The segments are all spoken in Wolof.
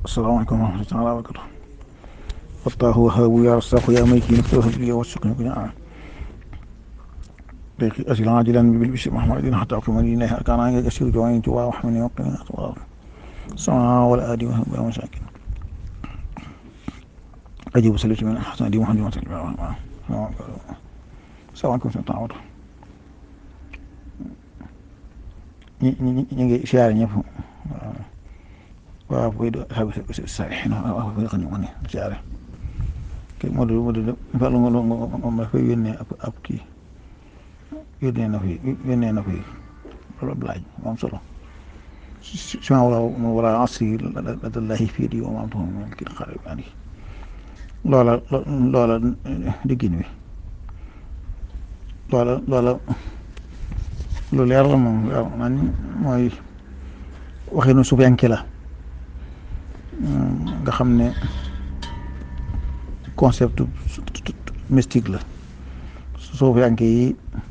asalaamaaleykum wa rahmatulah wa barakatu fattaahu wahaabu yaa rasaqu yaa maliki naftahu bi wasukni kunya an dayqi asil ajilan bil bisi mahmadin hatta kuma lillahi arkana ya kasir jawain tuwa wa hamni wa qina atwa sama wal adi wa hum masakin ajib salatu min hasan di muhammad sallallahu alaihi wasallam salaamaaleykum sa taawut ñi ñi ñi ngi siyaare ñëpp waaw booy do xabi saalihin waaw booy xam ne ma ne siyaare kii moo du moo du Fallou moom dafay yónnee ab ab kii yónnee na fi yónnee na fi loolu ab laaj moom solo si ma wala wala asri ladallahi fii di wa ma antum min kii xarit ani loola loola diggin wi loola loola lu leer la moom waaw man mooy waxinu suufiyanke la nga xam ne concept mystique la suufiyanke yi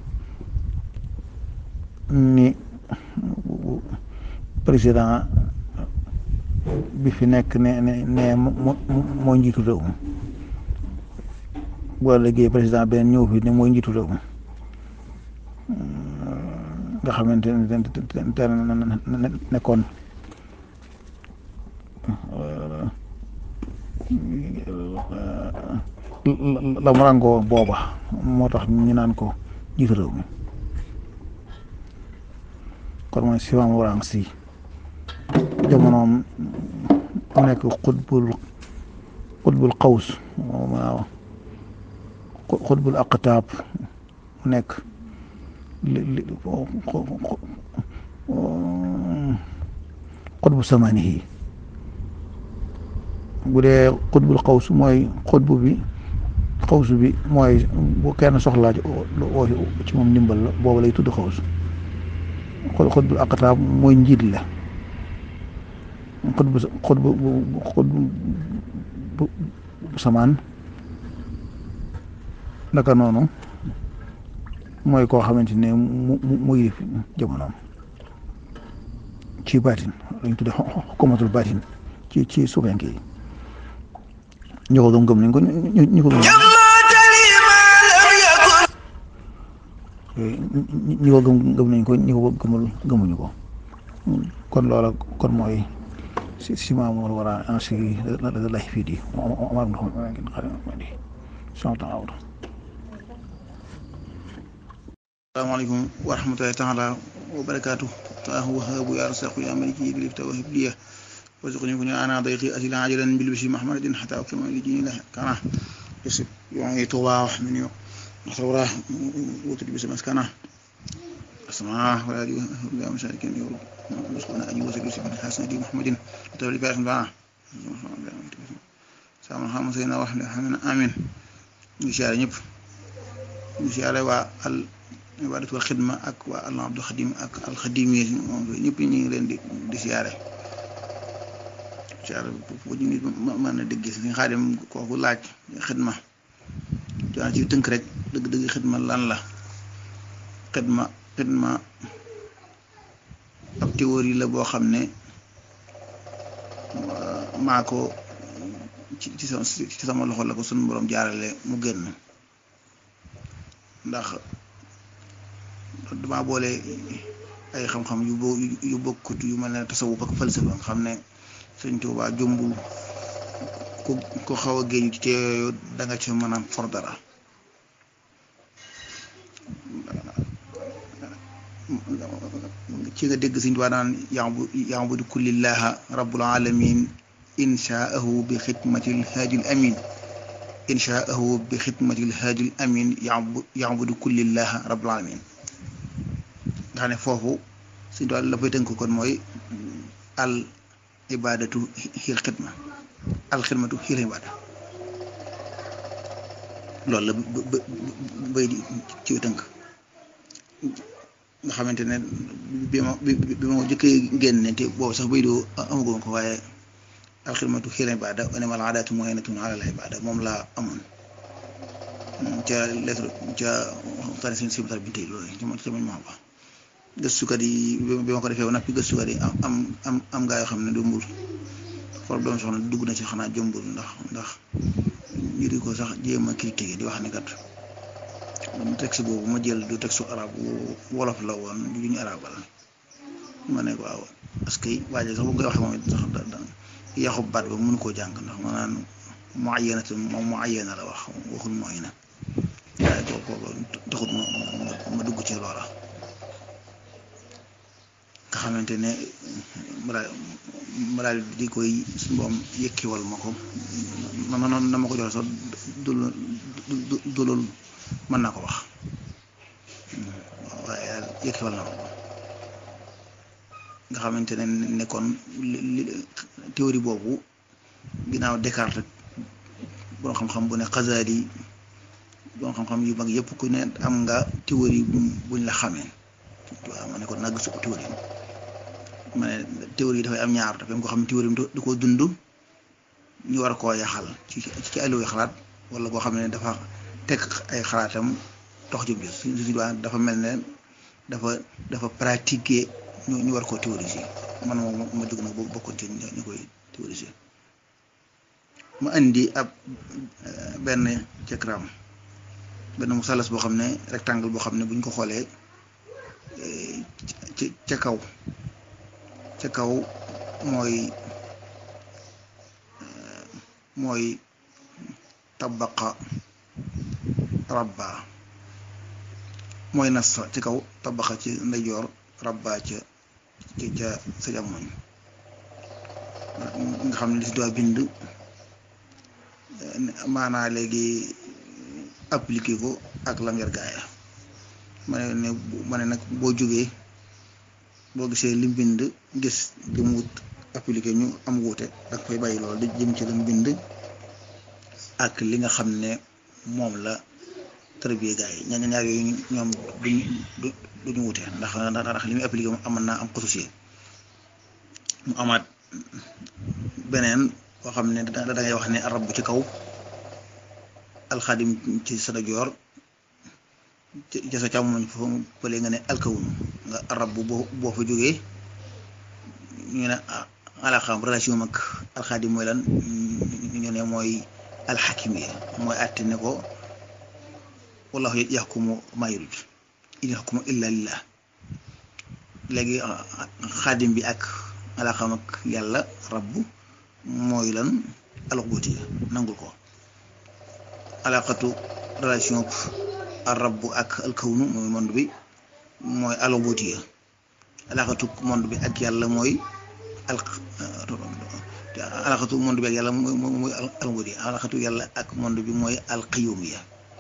ni président bi fi nekk ne ne ne moo njiitu réew mi boo liggéey président beneen ñëw fi ne mooy njiitu réew mi nga xamante ne nekkoon la mu ràngoo booba moo tax ñu naan ko jiitu réew mi kon mooy si maam warang si jamonoom mu nekk xutbul xutbul xaws waaw xutbul aqtaab mu nekk li li xutbu samani yi bu dee xutbul xawsu mooy xutbu bi xawsu bi mooy bu kenn soxlaa ci moom ndimbal la boobu lay tudd xawsu xutbul aqtaab mooy njiit la xutbu xutbu xutbu bu samaan naka noonu mooy koo xamante ne mu mu mu yilif jamonoom ci baatin lañ tudde xukumatul baatin ci ci suufenke yi ñu ko gëm gëm nañ ko ñu ko gëm ñi ko gëm gëm nañ ko ñi ko gëmul gëmuñu ko kon loola kon mooy si si maamu war a inscrit la lay fii di Omar ibn Khattab asalaamaaleykum wa rahmatulahi taala wa barakaatu taahu wahaabu yaa rasaqu yaa maliki bilifta wa hibliya warzuqni kun ana dayqi asila ajilan bil bisi mahmadin hatta kama li dini la kana yusib yongi tuba wax min yo nasawra wutul bisi maskana asma wa ali wa masalikin yo musqana ayi wa bisi hasan di muhammadin tawli barakh ba sama xam sayna wax hamina amin ñu siyaare ñëpp ñu siyaare waa al ibadatul xidma ak waa allah abdul xadim ak alxadim yi moom ñëpp ñu ngi leen di di siyaare siyaare bu ñu nit mën a dégg si xaadim kooku laaj xidma joona ci tënk rek dëgg-dëgg xidma lan la xidma xidma ab théorie la boo xam ne maa ko ci ci sama ci sama loxo la ko sunu borom jaarale mu génn ndax dama boole ay xam-xam yu bo yu bokkut yu mel ne tasawuf ak falsafa nga xam ne sëñ Tuubaa jombul ku ko xaw a géeju ci te yooyu da nga ci mën a for dara ci nga dégg sëñ Tuubaa daan yaabu yaabudu kullillaha rabbul alamin inshaahu bi xidmatil haadil amin inshaahu bi xidmatil haadil amin yaabudu kullillaha rabbul alamin nga xam ne foofu suñu tool la fay tënk kon mooy al ibadatu xiil xidma al xidmatu xiil ibada loolu la bay di ci tënk nga xamante ne bi ma bi ma jëkkee génne te boobu sax bay doo amagoon ko waaye al xidmatu xiil ibada wa mal aadaatu mu'inatun ala al ibada moom laa amoon ca lettre ca tari seen sibitar bi tey loolu ci ca mañ ma wax gëstukat yi bi ma ko defee woon nag gëstukat yi am am am gaa yoo xam ne du mbur problème soxna dugg na ci xanaa jombul ndax ndax ñu di ko sax jéem a critiquer di wax ne kat texte boobu ma jël du texte arab wolof la woon du ñu arabal ma ne ko waaw parce que waaye sax bu koy waxee moom it sax da da yaxu baat ba mënu koo jàng ndax ma naan mu ayyana te moom mu ayyana la wax waxul mooy na waaye kooku taxut ma ma dugg ci loola nga xamante ne ma daal di koy suñu boom yëkkiwal ma ko ma ma noonu na ma ko joxe sax du du du loolu mën naa ko wax waaye daal yëkkiwal na ma ko nga xamante ne ne kon li théorie boobu ginnaaw Descartes boo xam-xam bu ne Xasaali boo xam-xam yu mag yëpp ku ne am nga théorie buñ la xamee waaw ma ne kon nag su théorie ma ne théorie yi dafay am ñaar dafay am ko xam ne théorie du ko dund ñu war koo yaxal ci ci alluy xalaat wala koo xam ne dafa teg ay xalaatam dox jëm jëm su si dafa mel ne dafa dafa pratiquer ñu ñu war koo théoriser man moom ma dugg nag boobu bokkoon ci ñu koy théoriser ma indi ab benn diagramme benn musalas boo xam ne rectangle boo xam ne bu ñu ko xoolee ci ca kaw ca kaw mooy mooy tabaqa rabba mooy nas ci kaw tabaqa ci ndeyjoor rabba ca ci ca sa jamoñ nga xam ne li si doon bind maanaa léegi appliqué ko ak lam yar gaaya ma ne ne ma ne nag boo jógee boo gisee lim bind gis li mu wut appliqué ñu am wuute da koy bàyyi loolu di jëm ci lim bind ak li nga xam ne moom la tërbiye gaa yi ñaar ñaar yooyu ñoom duñ duñu wute ndax ndax li muy appliqué moom amoon naa am xususiye mu amaat beneen boo xam ne da ngay wax ne arab bu ci kaw alxadim ci sa dajoor ci sa càmmoñ foofu pële nga ne alkawunu nga arab bu boo boo fa jógee ñu ne alaxam relation mag alxadim mooy lan ñu ne mooy alxakim yi mooy àtte ne ko wallahu yaxkumu maa yurid in yaxkumu illa lillah léegi xaadim bi ak alaxam ak yàlla rabb mooy lan alxubuti nangul ko alaqatu relation rabb ak alkawnu mooy monde bi mooy alxubuti alaqatu monde bi ak yàlla mooy al alaqatu monde bi ak yàlla mooy mooy alxubuti alaqatu yàlla ak monde bi mooy alqiyumiya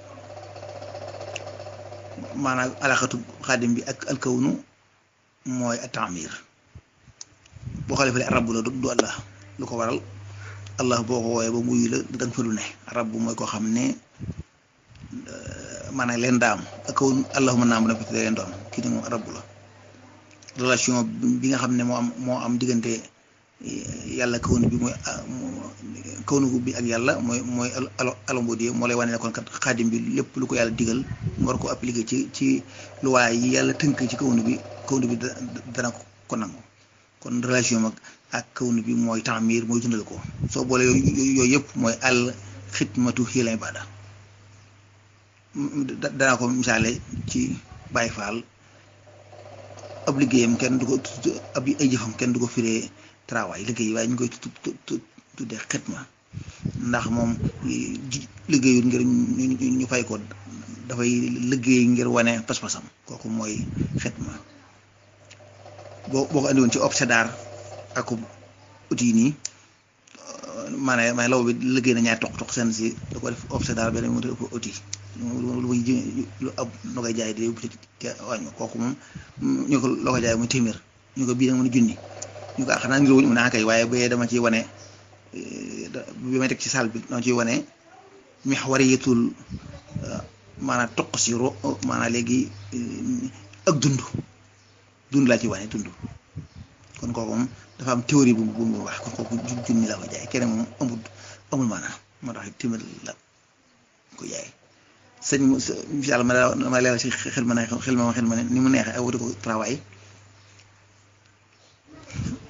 maanaam alaxatu xaadim bi ak alkawnu mooy atamir boo xoolee fële arab la du allah lu ko waral allah boo ko wooyee ba muy la da nga fa lu ne arab mooy koo xam ne maanaam leen daam akawn allahuma naam na peut leen doon kii ne moom arab la relation bi nga xam ne moo am moo am diggante yàlla kawnu bi mooy kawnu bi ak yàlla mooy mooy alambodie moo lay wane ne kon kat xaadim bi lépp lu ko yàlla digal mu war ko appliquer ci ci luwaay yi yàlla tënk ci kawnu bi kawnu bi dana ko nangu kon relation mag ak kawnu bi mooy taamir mooy dundal ko soo boole yooyu yëpp mooy al xidmatu hiya ibada danaa ko misaale ci Baay Faal ab liggéeyam kenn du ko ab ay jëfam kenn du ko firee travail liggéey waaye ñu koy tuddee xitma ndax moom liggéeyul ngir ñu fay ko dafay liggéey ngir wane pas-pasam kooku mooy xitma boo boo ko andi woon ci obsédar ak outil nii maanaam maanaam law bi liggéey na ñaari toq toq seen si da ko def obsédar beneen mu def outil lu muy lu ab loo koy jaay di te wàññi kooku moom ñu ko loo koy jaay muy téeméer ñu ko bii nag mën a junni ñu ko xanaa ngir wuñ mu naa kay waaye bu dama ciy wane bi may teg ci salle bi dama ciy wane mihwariyatul maanaam toq si ro maanaam léegi ak dund dund laa ci wane dund kon kooku moom dafa am théorie bu bu mu wax kon kooku junni laa ko jaay keneen moom amul amul maanaam moo tax téeméer la ko jaay sëñ incha allah ma ma leeral ci xel ma ne xel ma xel ma ne ni mu neexee ak wuti ko travail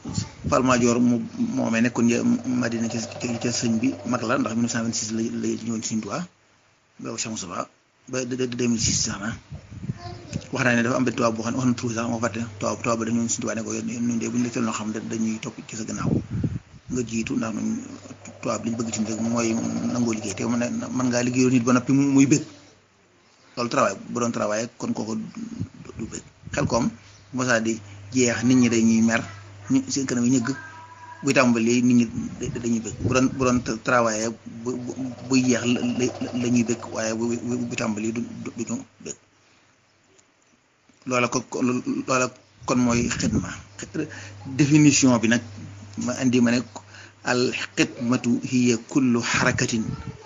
Fall Madior mu moomee nekkoon Madina ca ca sëñ bi mag la ndax 1926 la la ñëwoon ci Sëñ Tuubaa boobu Cheikh Moustapha ba 2006 sax na wax naa ne dafa am benn tubaab boo xam ne wax na tur sax moo fàtte tubaab tubaab ba dañu ñëwoon Sëñ Tuubaa ne ko ñun de bu ñu la teel noo xam ne dañuy topp ci sa gannaaw nga jiitu ndax ñun tubaab li ñu bëgg ci rek mooy nangoo liggéey te mën mën ngaa liggéeyoo nit ba noppi muy bëgg loolu travail bu doon travail kon kooku du bëgg xel koom mosaa di jeex nit ñi dañuy mer ñu seen kanam yi ñëgg buy tàmbali nit ñi dañuy bëgg bu doon bu doon travail bu buy jeex la ñuy bëgg waaye bu bu tàmbali du duñu bëgg loola ko loola kon mooy xidma définition bi nag ma indi ma ne al xidmatu hiya kullu xarakatin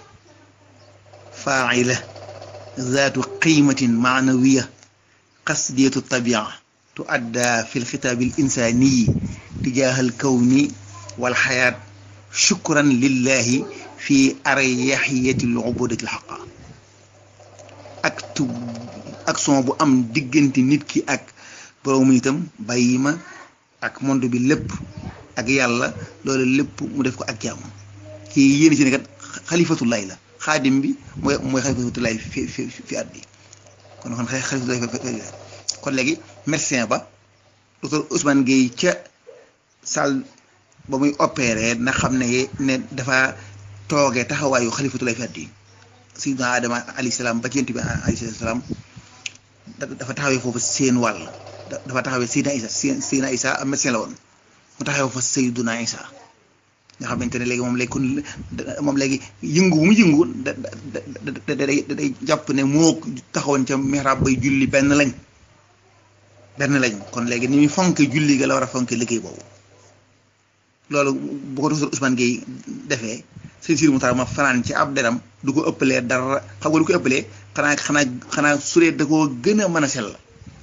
faa'ila zaatu qiimatin maanawiya qasdiyatu tabia tuadda fi lxitaabi al insaaniyi tijaaha al kawni wal xayaat shukran lillahi fi aryaxiyati al ubudati al xaqa acte action bu am diggante nit ki ak borom itam bàyyi ma ak monde bi lépp ak yàlla loolu lépp mu def ko ak jàmm kii yéen ci ne kat xalifatullahi la xaadim bi mooy mooy xalifatullahi fi fi fi at bi kon kon xalifatullahi kon léegi médecin ba docteur Ousmane Gueye ca salle ba muy opéré na xam ne ne dafa toogee taxawaayu xalifatullahi fi at yi sayyidina Adama alayhi salaam ba ci yonent bi alayhi salaam dafa taxawee foofu seen wàll dafa taxawee Seydina Isa Seydina Isa am médecin la woon mu taxawee fa Seydina Isa nga xamante ne léegi moom léegi kon moom léegi yëngu bu mu yëngu da da da day jàpp ne moo taxawoon ca mihrab bay julli benn lañ benn lañ kon léegi ni muy fonke julli ga la war a fonke liggéey boobu loolu bu ko docteur Ousmane Gueye defee sëñ Sidi Moutar ma fanaan ci ab deram du ko ëppalee dara xam nga du ko ëppalee xanaa xanaa xanaa suree da koo gën a mën a sell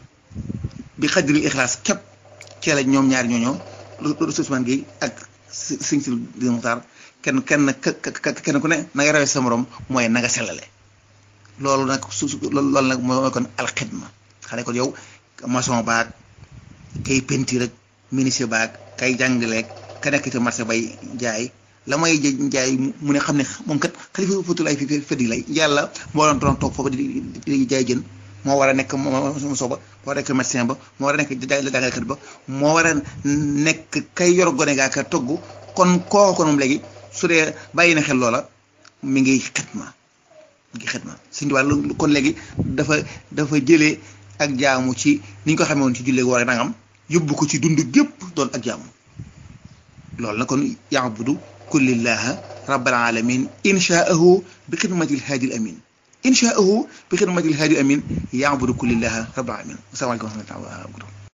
bi xajril ixlaas képp cee la ñoom ñaari ñooñoo docteur Ousmane Gueye ak sëñ Sidi Moutar kenn kenn kenn ku ne na nga rawee sa morom mooy na nga sellale loolu nag su loolu nag mooy kon alxidma xale kon yow maçon baag kay peinture rek ministre baag kay jàngaleeg ka nekk ci marché bay jaay la may jaay mu ne xam ne moom kat xalifa fatulaay fi feddi lay yàlla moo doon doon toog foofu di di jaay jën moo war a nekk moso ba moo war a nekk médecin ba moo war a nekk jàngalekat ba moo war a nekk kay yor gone gaa ka togg kon kooku kon moom léegi su dee bàyyi na xel loola mi ngi xitma mi ngi xitma suñu wàllu kon léegi dafa dafa jëlee ak jaamu ci ni ñu ko xamee woon ci jullee war a nangam yóbbu ko ci dund gépp doon ak jaamu loolu nag kon yaabudu kullillaha rabbal alamin inshaahu bi xidmatil haadi al amin inshaahu bi xidmatil haadi al amin yaabudu kullillaha rabbal alamin asalaamaaleykum wa rahmatulah